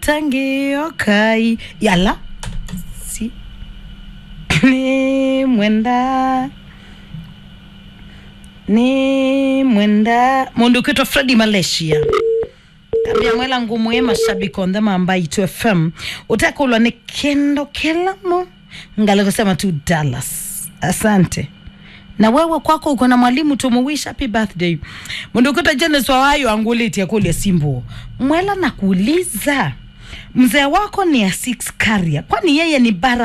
tangiokai yala si ni mwenda ni mwenda mundu ukwitwa fredi malaysia kambia mwela ngumu ye mashabiki on them ambayo itu fm utakulwa ni kendo kelamo ngale kusema tu dallas asante na wewe kwako uko na mwalimu tumuwish happy birthday mundukuta jenes wawayo anguliti akulia simbo mwela na kuuliza mzee wako ni a six carrier kwani yeye ni bara